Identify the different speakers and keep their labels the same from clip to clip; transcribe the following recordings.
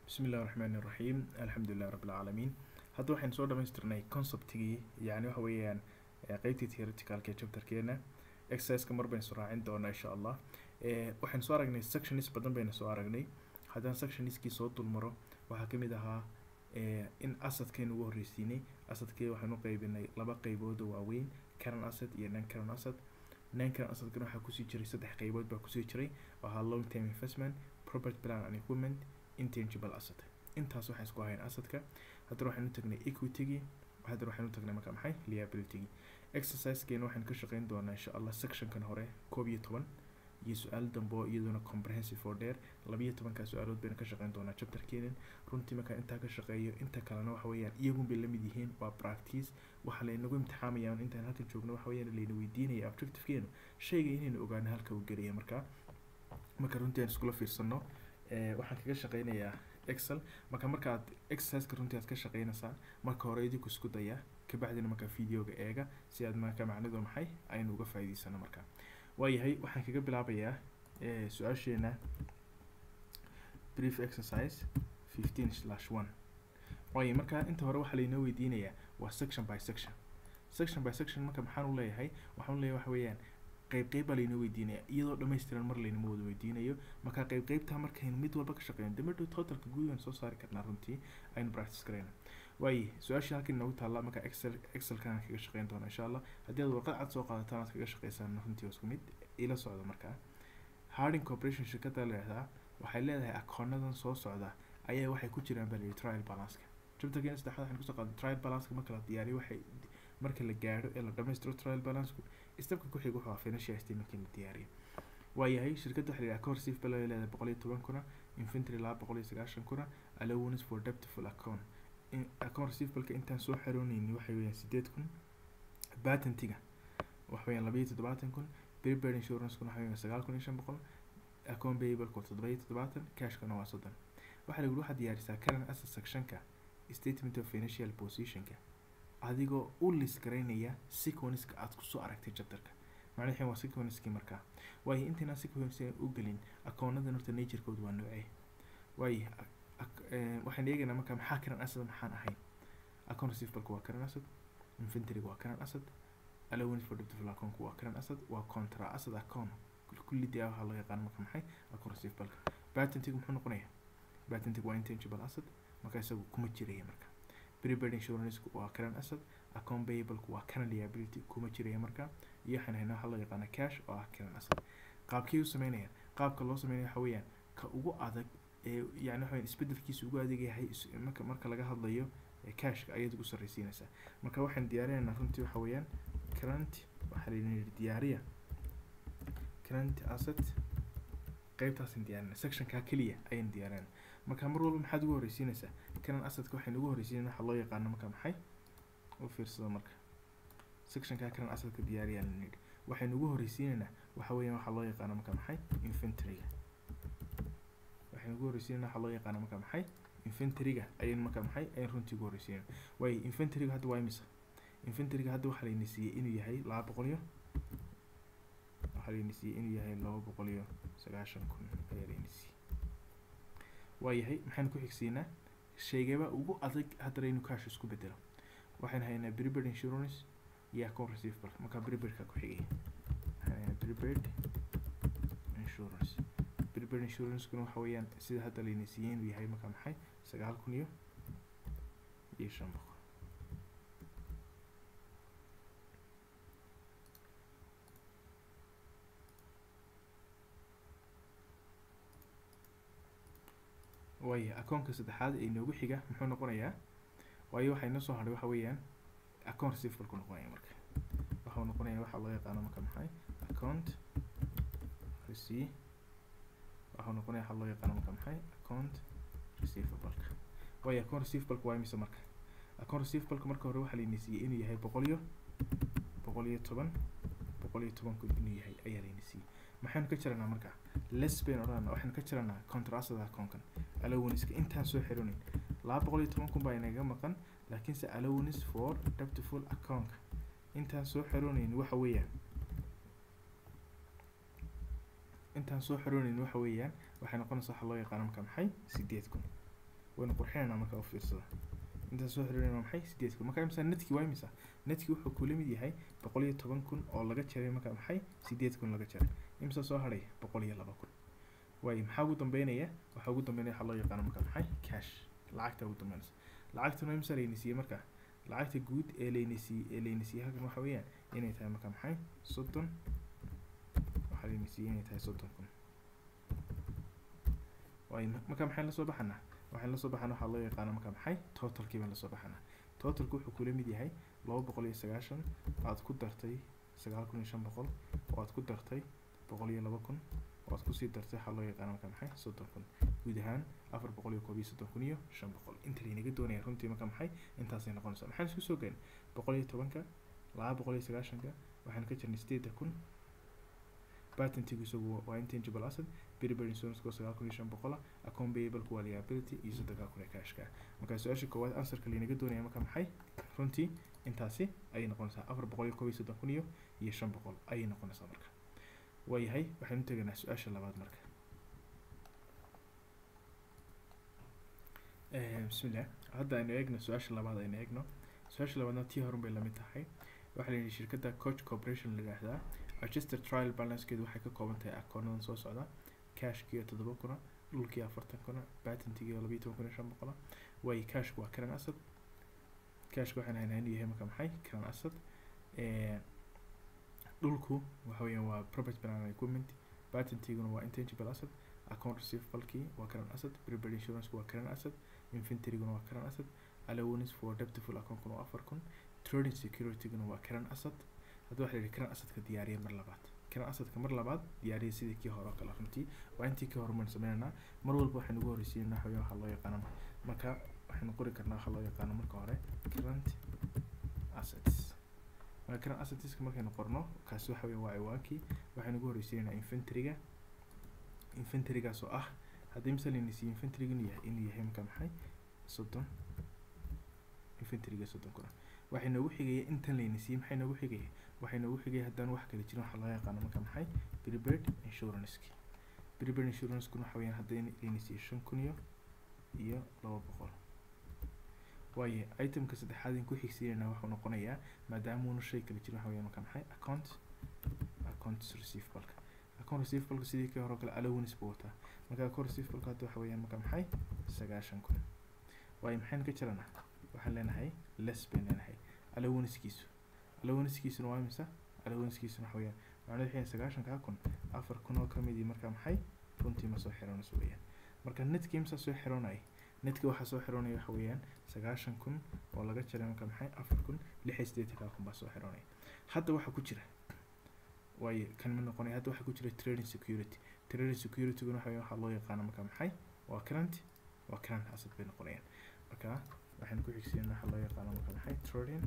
Speaker 1: bismi illahi raxmaan iraxiim alxamdulilahi rabbi alcaalamiin hadda waxaynu soo dhamaystirnay conceptigii yani waxa weeyaan qeybtii theoreticalka ee chapterkeena exerciseka mar baynu soo raacin doonaa insha allah waxaynu soo aragnay sectionis badan baynu soo aragnay haddaan sectioniskii soo dulmaro waxaa kamid ahaa in asadkaynu ugu horreysiinay asadkii waxaynu qeybinay laba qeybood oo waaweyn caran asad iyo non caran asad non caran asadkana waxaa kusii jiray saddex qeybood baa kusii jiray oo ahaa long term investment property plan and equipment intangible asset intaas waxaan isku ahayn asadka haddana waxaynu tagnay equitygii haddana waxaynu tagnay marka maxay liabilitygii exercisekeena waxaynu ka shaqeyn doonaa insha allah sectionkan hore koob iyo toban iyo su-aal dambe oo iyaduna comprehensive oo dheer labiyo tobankaa su-aalood baynu ka shaqeyn doonaa chapterkeenan runtii markaa intaa ka shaqeeyo inta kalena waxa weeyaan iyagun bay lamid yihiin waa practice waxaa laynagu imtixaamayaan intaan halkan joogno waxa weeyaan layna weydiinaya objectivekeenu shayga inaynu ogaano halka uu gelaya markaa marka runtii aan iskula fiirsano waxaan kaga shaqeynayaa excel marka markaad exerciseka runtii aad ka shaqeynaysaan marka hore idinku isku daya kabacdina markaa videoga eega si aad marka macnidu maxay aynu uga faa'iideysano marka waayahay waxaan kaga bilaabayaa su-aasheena brief exercise fifteen slash one waayo marka inta hore waxaa laynoo weydiinayaa waa section by section section by section marka maxaan u leeyahay waxaan u leeyahay waxa weeyaan qeyb qeyb baa laynoo weydiinaya iyadoo dhammaystiran mar laynama wada weydiinayo marka qeyb qeybtaa markaynu mid walba ka shaqeyno damadhow totalka guud waan soo saari karnaa runtii aynu practice gareyna waaye su-aashii halkan inoogu taalla marka excel excelkan aan kaga shaqeyn doona insha allah haddii aad warqad cad soo qaadataan aad kaga shaqeysaan runtii waa isku mid ila socda markaa harding corporation shirkadda leehdaa waxay leedahay akoonadan soo socda ayaa waxay ku jiraan baa layidhi trial balanceka chapterkeena saddexaad waxaan kusoo qaaday trial balanceka marka la diyaariyo waxay marka la gaadho ee la dhamaystiro trial balanceku stepka ku xiga wuxuu ahaa financial statementka in la diyaariyo waayahay shirkadda waxaa la yidhaha core safe balay leedahay boqol iyo toban kuna infantry laba boqol iyo sagaashan kuna allowance for debtful account account receivableka intaan soo xarooneyni waxay weeyaan sideed kun patentiga waxa weeyaan laba iyo toddobaatan kun prepaid insurancekuna waxa weeyaan sagaal kun iyo shan boqol account payableka toddoba iyo toddobaatan cashkana waa soddon waxaa lagu waxaad diyaarisaa current asset sectionka statement of financial positionka adigoo u lis garaynaya sequenceka aad kusoo aragtay chapterka macnaheed waa sequencekii markaa waayo intaynaan sequence u gelin akoonadan horta naturekooda waa noocee waayo waxaan eegaynaa markaa maxaa karan asad maxaan ahayn account receivableka waa karan asad inventoryga waa karan asad allowance for debtful accountku waa karan asad waa contra asad account kulli dee waxaa loo yaqaan marka maxay account receivableka patentiga muxuu noqonayaa patentiga waa intangible asad marka isagu kuma jiraya marka prepaid insurance waa current asset account payable waa current liability kuma jiraya marka iyo waxaan haynaa waxaa loo yaqaana cash oo ah current asset qaabkii u sameynayaan qaabka loo sameynaya waxa weeyaan ka ugu adag ee yani waxa isbedelkiisa ugu adag yahay marka marka laga hadlayo cashka ayaad ugu sarreysiinaysaa marka waxaan diyaarinaynaa runtii waxa weeyaan current waxaa layidhi diyaariya current asset qeybtaasan diyaarinay sectionkaa keliya ayaan diyaarinay marka mar walba maxaad ugu horreysiinaysaa kanan asadka waxaynu ugu horreysiinayna waxaa loo yaqaano marka maxay u fiirsado marka sectionkaa kanan asadka diyaariyaan nidhi waxaynu ugu horreysiinaynaa waxa weeyaan waxaa loo yaqaano marka maxay inventoryga waxaynu ugu horreysiinayna waxaa loo yaqaano marka maxay inventoryga ayaynu marka maxay ayaynu runtii ugu horreysiinayna waayo inventoryga hadda waa imisa inventoryga hadda waxaa layna siiyey inuu yahay laba boqol iyo waxaa layna siiyey inuu yahay laba boqol iyo sagaashan kun ayaa layna siiyey waayahay maxaynu ku xigsiinaa sheegaba ugu adag haddana inuu cash isku bedelo waxaynu haynaa prepaid insurance iyo account receivable marka prepaidka ku xigaya waxaan haynaa prepaid insurance prepaid insurancekuna waxa weeyaan sida hadda layna siiyey inuu yahay marka maxay sagaal kun iyo iyo shan boqol waayo akoonka saddexaad ee inoogu xiga muxuu noqonayaa waayo waxaa inoo soo hadhay waxa weeyaan account receivablku noqonaya marka waxau noqonaya waxaa loo yaqaano marka maxay account rece waxau noqonaya waxaa loo yaqaano marka maxay account receivableka waayo account receivableka waa imise marka account receivableka marka hore waxaa layna siiyey inuu yahay boqol iyo boqol iyo toban boqol iyo toban kun inuu yahay ayaa layna siiyey maxaynu ka jiranaa marka les baynu odhanaa waxaynu ka jiranaa contrasada akoonkan allowanska intaan soo xironin laba boqol iyo toban kun baa inaga maqan laakiinse allowance for debtful accountka intaan soo xiroonayn waxa weeyaan intaan soo xiroonayn waxa weeyaan waxay noqonaysaa waxa loo yaqaano marka maxay sideed kun waynu qurxinaynaa marka u fiirsada intaan soo xiriirina waa maxay sideed kun marka imisa netki waa imisa netki wuxuu kula mid yahay boqol iyo toban kun oo laga jaray marka maxay sideed kun laga jaray imisa soo hadhay boqol iyo laba kun waayo maxaa ugu dambeynaya waxaa ugu dambeynaya waxaa loo yaqaano marka maxay cash lacagta ugu dambeynaysa lacagtuna imisa layna siiyey marka lacagta guud ee layna siiyey ee layna siiyey halkan waxa weeyaan inay tahay marka maxay soddon waxaa layna siiyey inay tahay soddon kun waayo marka maxayn la soo baxanaa waxaan lasoo baxana waxaa loo yaqaana marka maxay totalkii baan lasoo baxana totalku wuxuu kula mid yahay laba boqol iyo sagaashan aad ku dartay sagaal kun iyo shan boqol oo aad ku dartay boqol iyo laba kun oo aad kusii dartay waxaa loo yaqaana marka maxay soddon kun guud ahaan afar boqol iyo koob iyo soddon kun iyo shan boqol inta laynaga doonaya runtii marka maxay intaasay noqonaysaa maxaan isku soo gayn boqol iyo tobanka laba boqol iyo sagaashanka waxaan ka jirnay sideedda kun patentigu isagu waa intangible asset beriberi insurance koo sagaal kun iyo shan boqola account payable waa liability iyo soddonkaa kun ee cashka marka su-aasha koowaad answerka laynaga doonaya marka maxay runtii intaasi ayay noqonaysaa afar boqol iyo koob iyo soddon kun iyo iyo shan boqol ayay noqonaysaa marka waayahay waxaynu teganaa su-aasha labaad marka bismillah hadda aynu eegno su-aasha labaad aynu eegno su-aasha labaadna tii horun bay lamid tahay waxaa layidhi shirkadda coach corporation la yidhaahdaa register trial balancekeedu waxay ka kooban tahay akoonadan soo socda cashkiiyo toddoba kuna dhulkii afartan kuna patentigiiyo labayo toban kun iyo shan boqola waayo cashku waa current asset cashka waxaan haynaa inuu yahay marka maxay current asset dhulku waxa weeyaan waa property plant and equipment patentiguna waa intangible asset account receivablekii waa current asset prepaid insurance waa current asset inventoryguna waa current asset allowance for debtful account-kuna waa afar kun trading securityguna waa current asset hadda waxaa yidhi current assetka diyaariya mar labaad current assetka mar labaad diyaariya sidii kii hore oo kale runtii waa intii kii hore maan sameynaynaa mar walba waxaynu ugu horreysiinaa waxaweye waxaa loo yaqaano marka waxaynu qori karnaa waxaa loo yaqaano marka hore current assets marka current assetska markaynu qorno kaasi waxa weye waa ciwaankii waxaynu ugu horreysiinaynaa inventoryga inventorygaas oo ah haddii misal layna siiyo inventoryga inuu yahay inuu yahay marka maxay soddon inventoryga soddon kuna waxay noogu xigaya intan layna siiyey maxay noogu xigaya waxay noogu xigaya haddaan wax kale jirin waxaa loo yaqaano marka maxay prepaid insuranski prepaid insurancekuna waxa weyaan haddii layna siiyo shan kun iyo iyo laba boqol waayo itemka saddexaad in ku xigsiinayna wuxuu noqonayaa maadaama uuna shay kale jirin waxa weyaan marka maxay account account receivableka account receivableka sidii kii hore oo kale allowance buu wataa marka account receivableka hadda waxa weyaan marka maxay sagaashan kun waayo maxaynu ka jiranaa waxaan leenahay less bayn leenahay allowancekiisu allowancekiisuna waa imisa allowancekiisuna waxa weyaan macnaa waxay sagaashankaa kun afar kun oo ka midii marka maxay runtii ma soo xiroonayso weeyaan marka netka imsa soo xiroonaya netka waxaa soo xiroonaya waxa weeyaan sagaashan kun oo laga jaray marka maxay afar kun lix iyo siddeetankaa kun baa soo xiroonaya hadda waxaa ku jira waayo kan ma noqonaya hadda waxaa ku jira trading security trading securityguna waxa weeyaan waxaa loo yaqaana marka maxay waa current waa current asset bay noqonayaan marka waxaynu ku xigsiinaa waxaa loo yaqaano marka maxay trading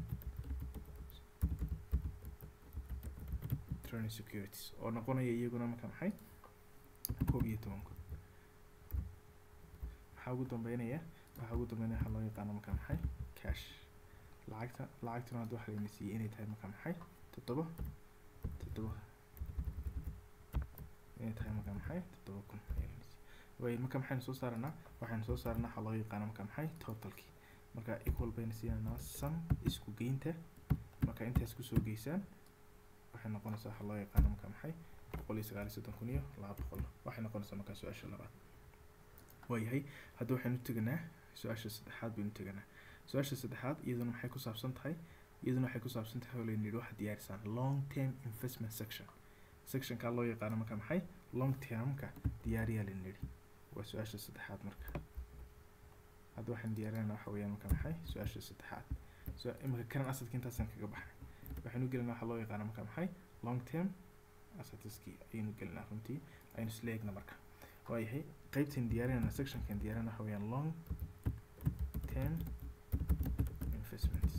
Speaker 1: trading securities oo noqonaya iyaguna marka maxay koob iyo toban kun maxaa ugu dambeynaya waxaa ugu dambeynaya waxaa loo yaqaano marka maxay cash lacagta lacagtuna hadda waxaa layna siiyey inay tahay marka maxay toddoba toddoba inay tahay marka maxay toddoba kun ayaa layna siiyey waayo marka maxaynu soo saaranaa waxaynu soo saaranaa waxaa loo yaqaano marka maxay totalkii marka equal bayna siinanaa sum isku geynta marka intaas kusoo geysaan waxay noqonaysaa waxaa loo yaqaano marka maxay boqol iyo sagaal iyo soddon kun iyo laba boqol waxay noqonaysaa markaa su-aasha labaad waayahay hadda waxaynu teganaa su-aasha saddexaad baynu teganaa su-aasha saddexaad iyaduna maxay ku saabsan tahay iyaduna waxay ku saabsan tahay oo layna yidhi waxaad diyaarisaan long term investment section sectionkaa loo yaqaano marka maxay long termka diyaariyaa layna yidhi waa su-aasha saddexaad marka hadda waxaan diyaarinayna waxa weeyaan marka maxay su-aasha saddexaad so imika current assetka intaasaan kaga baxnay waxaynu gelinaa waxaa loo yaqaana marka maxay long term assetskii ayaynu gelinaa runtii aynu isla eegna marka waayahay qeybtan diyaarinayna sectionkan diyaarinayna waxa weeyaan long term investments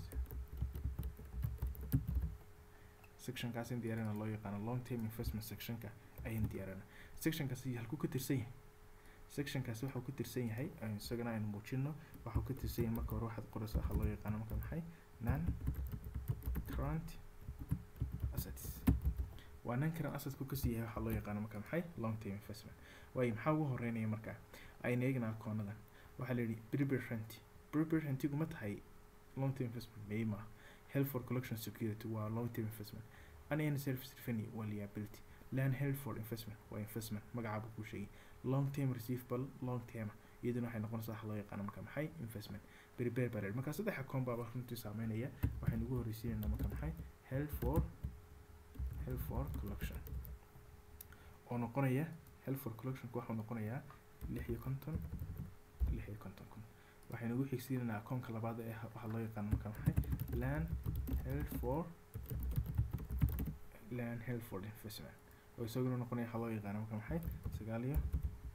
Speaker 1: sectionkaasin diyaarinayna loo yaqaano long term investment sectionka ayaynu diyaarinaa sectionkaasi halkuu ka tirsan yahay sectionkaasi waxuu ka tirsan yahay isagana aynu muujino waxuu ka tirsan yahay marka hore waxaad qoraysaa waxaa loo yaqaano marka maxay non current assets waa non current assetku kasii yahay waxaa loo yaqaano marka maxay long term investment waayo maxaa ugu horeynaya marka aynu eegnaa akoonadan waxaa la yidhi prepare rent prepare rentigu ma tahay long term investment may maaha health for collection security waa long term investment unearned service revenue waa liability land held for investment waa investment magacaaba kuu sheegay long term receivable long term iyaduna waxay noqonaysaa waxa loo yaqaano marka maxay investment prepare baa la yidhi marka saddex account baaba runtii saameynaya waxaynu ugu horreysiinaynaa marka maxay held for held for collection oo noqonaya held for collectionka waxuu noqonayaa lix iyo konton lix iyo konton kun waxaynu ugu xigsiinaynaa akoonka labaad ee waxaa loo yaqaano marka maxay land held for land held for investment oo isaguna noqonaya waxaa loo yaqaano marka maxay sagaal iyo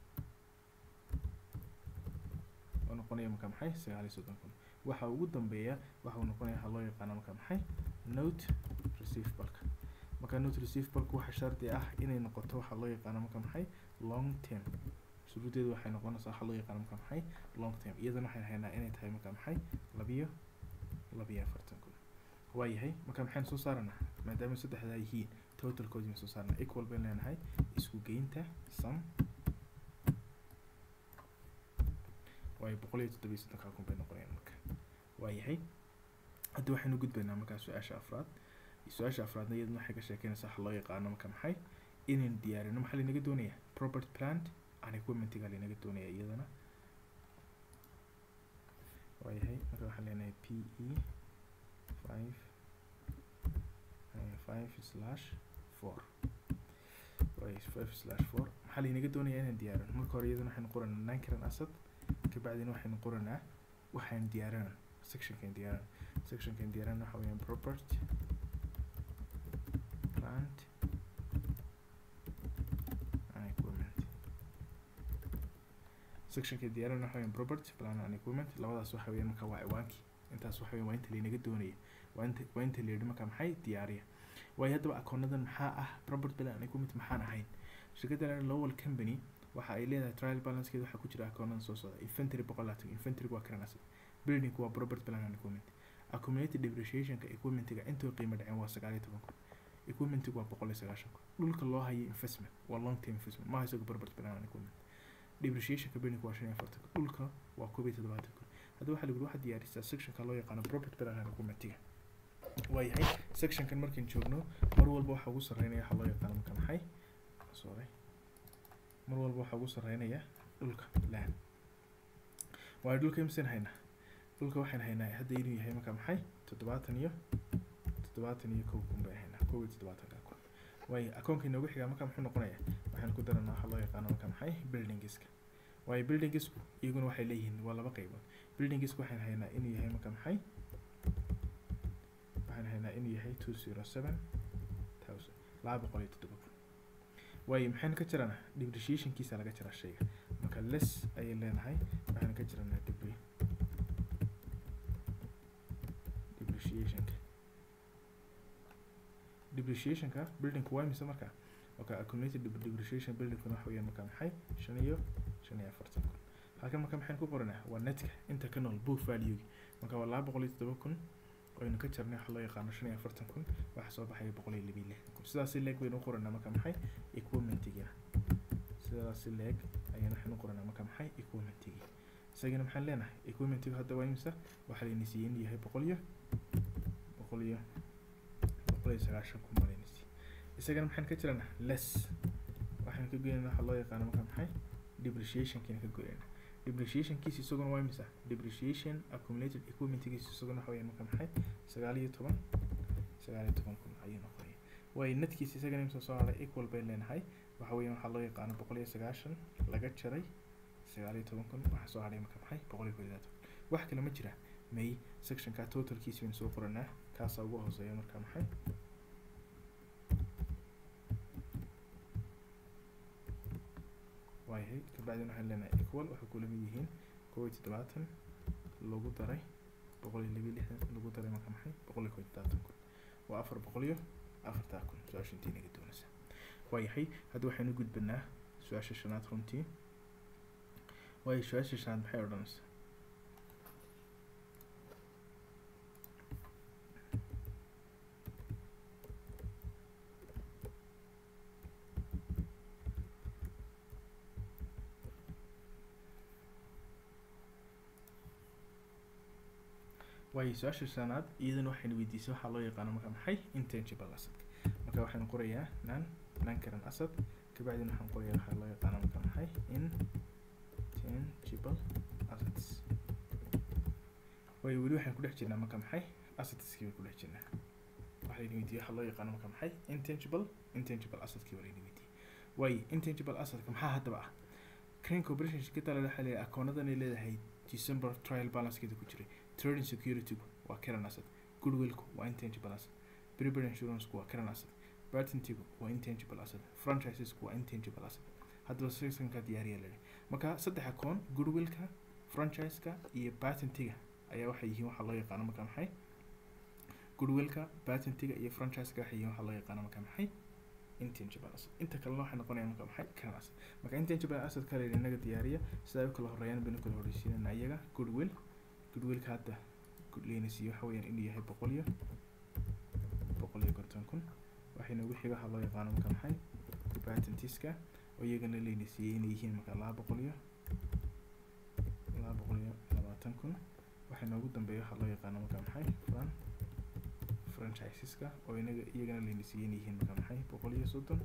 Speaker 1: oo noqonaya marka maxay sagaal iyo soddon kun waxa ugu dambeeya waxa uu noqonaya waxaa loo yaqaano marka maxay note receivableka marka note receivableka waxa shardi ah inay noqoto waxaa loo yaqaano marka maxay long term shuruudeedu waxay noqonaysaa waxaa loo yaqaano marka maxay long term iyadana waxaan haynaa inay tahay marka maxay labiyo labiyo afartan kun waayahay marka maxaynu soo saaranaa maadaama saddexdaa yihiin totalkoodii soo saarnaa equal baynu leenahay isku geynta sum waayo boqol iyo toddobiyo soddonkaa kun bay noqonayaan marka waayahay hadda waxaynu gudbaynaa markaa su-aasha afraad su-aasha afraadna iyadana waxay ka sheekeynaysaa waxa loo yaqaano marka maxay inaynu diyaarino maxaa laynaga doonayaa property plant and equipmentiga laynaga doonaya iyadana waayahay marka waxaan leenahay p e five five slash four waay five slash four maxaa laynaga doonayaa inaan diyaarino marka hore iyadana waxaynu qoranaa nankaran asad kabacdina waxaynu qoranaa waxaan diyaarinaa sectionkan diyaarinaa sectionkan diyaarinaa waxa weeyaan property plant and equipment sectionka diyaarinaa waxa weeyaan property plant and equipment labadaas waxa weeyaan marka waa ciwaankii intaas waxa weeyaan waa inta laynaga doonaya waa inta waa inta la yidhi marka maxay diyaariya waayo haddaba akoonadan maxaa ah property plant and equipment maxaan ahayn shirkadda lowell company waxa ay leedahay trial balancekeeda waxaa ku jira akoonada soo socda inventory boqol laatan inventoryga waa current asset building waa property plan and equipment accumulated depreciationka equipmentiga intoo qiimo dhaceen waa sagaal iyo toban kun equipmentiga waa boqol iyo sagaashan kun dhulka loo hayo investment waa long term investment maaha isaga property plan and equipment depreciationka building waa shan iyo afartan kun dhulka waa koob iyo toddobaatan kun hadda waxaa lagu waxaad diyaarisaa sectionka loo yaqaano property plan and equipmentiga waayahay sectionkan markaan joogno mar walba waxaa ugu sarreynaya waxaa loo yaqaano marka maxay sorry mar walba waxaa ugu sarreynaya dhulka land waayo dhulka imisen haynaa dhulka waxaan haynaa hadda inuu yahay marka maxay toddobaatan iyo toddobaatan iyo kow kun bay haynaa kow iyo toddobaatanka kun waayo akoonka inoogu xigaa marka muxuu noqonayaa waxaan ku daranaa waxaa loo yaqaano marka maxay buildingiska waayo buildingisku iyaguna waxay leeyihiin waa laba qaybood buildingisku waxaan haynaa inuu yahay marka maxay waxaan haynaa inuu yahay two zero seven thousand laba boqol iyo toddoba kun waayo maxaynu ka jiranaa depreciationkiisa laga jiraa shayga marka less ayay leenahay waxaynu ka jiranaa debri depreciationka depreciationka buildingku waa mise marka marka accumulated depreciation buildingkuna waxa weeyaan marka maxay shan iyo shan iyo afartan kun halkan marka maxaynu ku qoranaa waa netka inta ka nool book valuegi marka waa laba boqol iyo toddoba kun aynu ka jarnay waxa loo yaqaano shan iyo afartan kun waxa soo baxaya boqol iyo labiyo lixdan kun sidaas si leeg baynu u qoranaa marka maxay equipmentigina sidaas si leeg ayaynu waxaynu u qoranaa marka maxay equipmentigii isagana maxaan leenahay equipmentigu hadda waa imisa waxaa layna siiyey inuu yahay boqol iyo boqol iyo boqol iyo sagaashan kun baa layna siiyey isagana maxaan ka jiranaa less waxaynu ka goynaynaa waxa loo yaqaano marka maxay depreciationkiina ka goynayna depreciationkiisa isaguna waa imisa depreciation accumulated equipmentgiisa isaguna waxa weeyaan marka maxay sagaal iyo toban sagaal iyo toban kun ayuu noqonaya waayo netkiisa isagana imisa soo haray equal bay leenahay waxa weeyaan waxaa loo yaqaano boqol iyo sagaashan laga jaray sagaal iyo toban kun waxaa soo haray marka maxay boqol iyo koob iyo labaatan wax kale ma jira may sectionka totalkiisa baynu soo qoranaa kaasaa ugu hooseeya marka maxay waayahay kabacdina waxaan leenahay equal waxay kula mid yihiin kow iyo toddobaatan lagu daray boqol iyo labiyo lixdan lagu daray marka maxay boqol iyo kow iyo toddobaatan kun waa afar boqol iyo afartaa kun su-aasha intii naga doonaysa waayahay hadda waxaynu gudbanaa su-aasha shanaad runtii waayo su-aasha shanaad maxay odhanaysaa waayo su-aasha shanaad iyadana waxayna weydiisay waxaa loo yaqaano marka maxay intangible asset marka waxaan qorayaa nan nan current asset kabacdina waxaan qorayaa waxaa loo yaqaano marka maxay intangible assets waayo weli waxaan ku dhex jirnaa marka maxay assetskii baan ku dhex jirnaa waxaa layna weydiiyey waxaa loo yaqaano marka maxay intangible intangible assetkii baa layna weydiiyey waayo intangible assetka maxaa haddaba ah crane corporation shirkadda la waxaa leeyahay akoonadan ay leedahay december trial balancekeeda ku jiray trading security waa current asset goodwillku waa intangible asset prepaid insuranceku waa current asset patentigu waa intangible asset franchisesku waa intangible asset haddaba sectionka diyaariya leeyahay marka saddex akoon goodwillka franchiseka iyo patentiga ayaa waxay yihiin waxaa loo yaqaano marka maxay goodwillka patentiga iyo franchiseka waxay yihiin waxaa loo yaqaano marka maxay intangible asset inta kalena waxay noqonayaan marka maxay current asset marka intangible asset kale inaga diyaariya sida ay u kala horeeyaan baynu kala horeysiinana iyaga goodwill goodwillka hadda leynasiiyo waxa weeyaan inuu yahay boqol iyo boqol iyo konton kun waxayna ugu xiga waxaa loo yaqaano marka maxay patentiska oo iyagana leynasiiyey inay yihiin marka laba boqol iyo laba boqol iyo labaatan kun waxayna ugu dambeeya waxaa loo yaqaano marka maxay fran franchiseska oo inaga iyagana leynasiiyey inay yihiin marka maxay boqol iyo soddon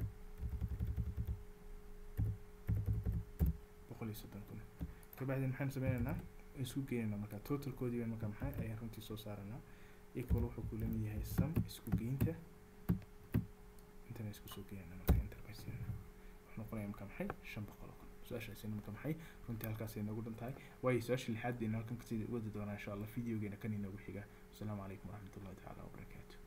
Speaker 1: boqol iyo soddon kun kabacdi maxaan sameynaynaa isku geynaynaa marka totalkoodiiba marka maxay ayaan runtii soo saaranaa equal wuxuu ku lamid yahay sum isku geynta intana isku soo geynana marka interface wuxuu noqonaya marka maxay shan boqol oo kun su-aashaasina marka maxay runtii halkaas ay noogu dhan tahay waayo su-aasha lixaad bayna halkan kasii wadi doonaa insha allah videogeena kan inoogu xiga asalaamu calaykum waraxmatullahi tacaala wabarakaatu